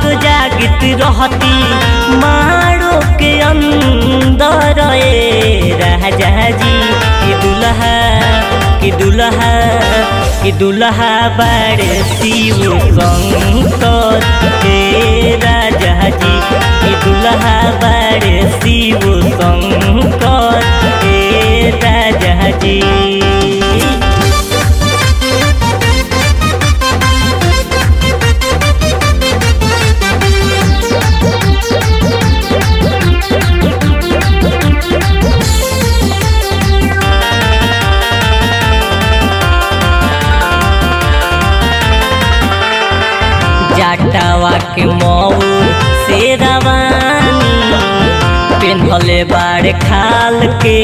जागत रहती मारो के अंदर ए राजा जी कि दुल्हा कि दुल्हा कि दुल्हा बड़े शिव शंकर हे राजा जी कि दुल्हा बड़े शिव शंकर हे राजा जी जाटावा के मऊ से रवानी पेन्हले बाड़ खाल के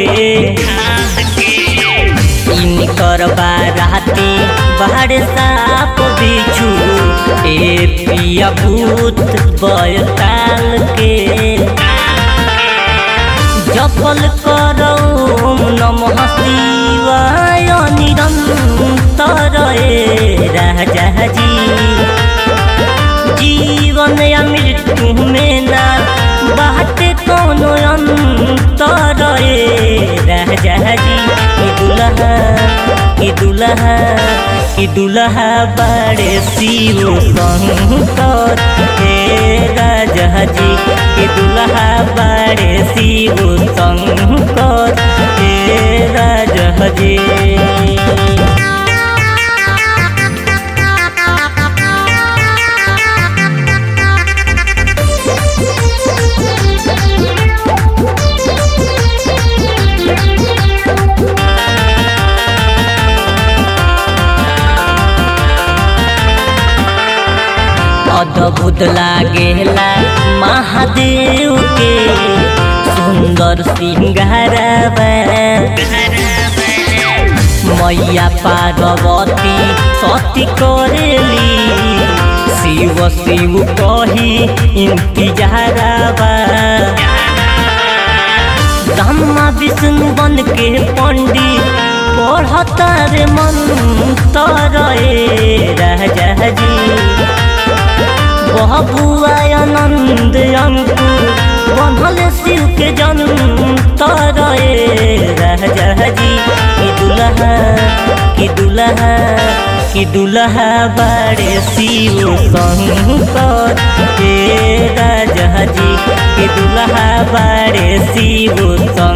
इनकर बाराती बाड़ साप बिछू ए पिया भूत बयताल के जपल करो नमः शिवाय निरंतर ए राजा जी जीवन या मृत्यु में ना बात कोनो अंतर ए राजा जी कि दुल्हा कि दुल्हा कि दुल्हा बड़े शिव शंकर हे राजा जी कि दुल्हा बड़े शिव शंकर हे राजा जी अद्भुत लागेला महादेव के सुंदर सिंगारवा मैया पार्वती सती करेली शिव शिव कही इंतजारवा ब्रह्मा विष्णु बन के पंडित पढ़ता रे मंत्र ए राजा जी बबुआ आनंद अंकु बनल शिव के जन्म तरे राजा जी कि दुल्हा कि दुल्हा कि दुल्हा बड़े शिव शंकर हे राजा जी कि दुल्हा बड़े शिव शंकर